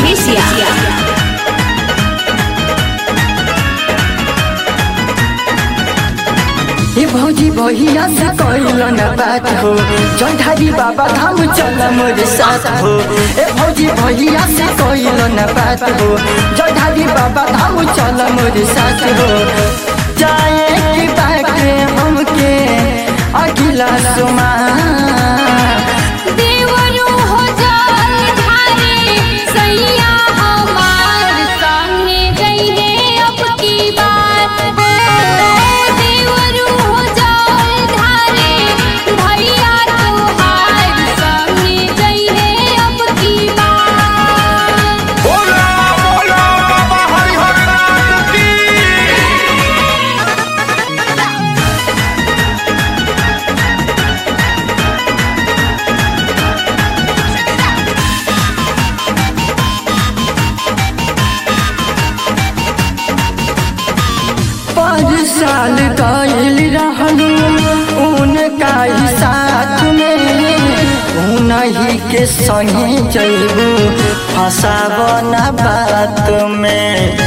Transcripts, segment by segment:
मधेसिया ये भौजी भैया से कैल न बात हो चौधारी बाबा धाम चल मोरे साथ हो ए भौजी भैया से कैल न बात हो चौधारी बाबा धाम चल मोरे साथ हो जाए की बाटे हमके अगिला सुमा देवरू हो जाल धारे सैया हमार संगे जइहे अब की बात हो देवरू हो जाल धारे भैया तोहार संगे जइहे अब की बात बोला बोला बाबा हरिहर नाथ की पाँच साल गईल रहलू उनका ही साथ में उन्हीं के संगे जैबू फसाब न बात में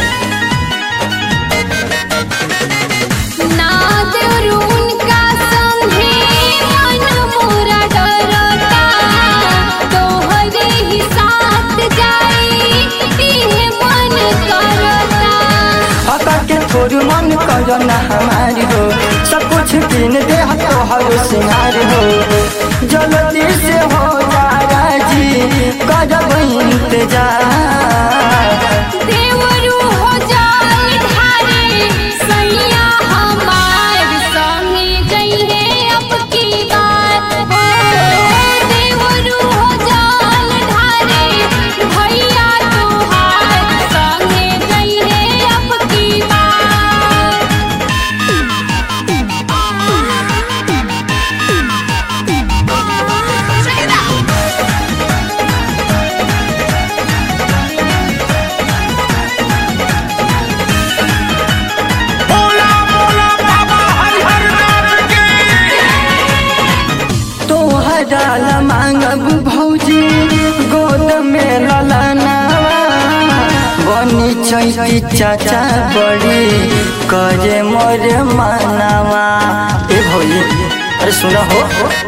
ना देवरू उनका संगे मन मोरा डरता तोहरे ही साथ जाई इहे मन करता पापा के थोड़ू मन करो न हमारी हो सब कुछ किन दे तो हर सिंगार हो जल्दी से हो जा राजी करब इंतजार देवरू हो जाल धारे सैया हमार संगे जइहे अब की बात हो देवरू हो जाल धारे भैया तोहार संगे जइहे अब की बात बोला बोला बाबा हरिहर नाथ की तोहरा ला मांगब भौजी गोद में ललनावा बनी चैती चाचा बड़ी करे मोर मानवा ए भौजी अरे सुना हो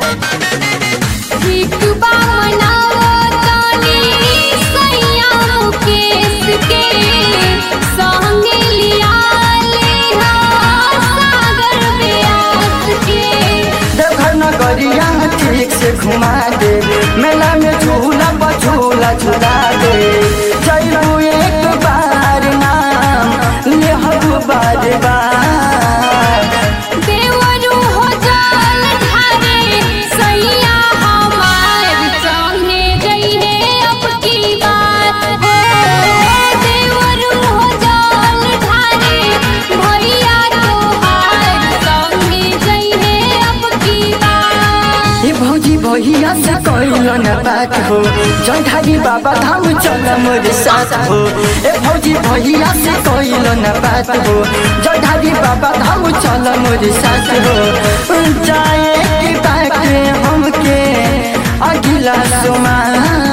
ठीक बा मनावा तानी सैया मुकेश के संगे लिया लेहा सागर व्यास के देवघर नगरिया ठीक से घुमा दे मेला में झूला बझूला झूला दे चलू एक बार नाम लेहब बार बार देवरू हो जाल धारे सैया हमार संगे जइहे अब की बात हो देवरू हो जाल धारे भैया तोहार संगे जइहे अब की बात ये भौजी भैया से कैल न बात हो जौधारी बाबा धाम चल मोरे साथ हो ए भौजी भैया से कैल न बात हो जौधारी बाबा धाम चल मोरे साथ हो जाए की बात हमके अगिला सुमा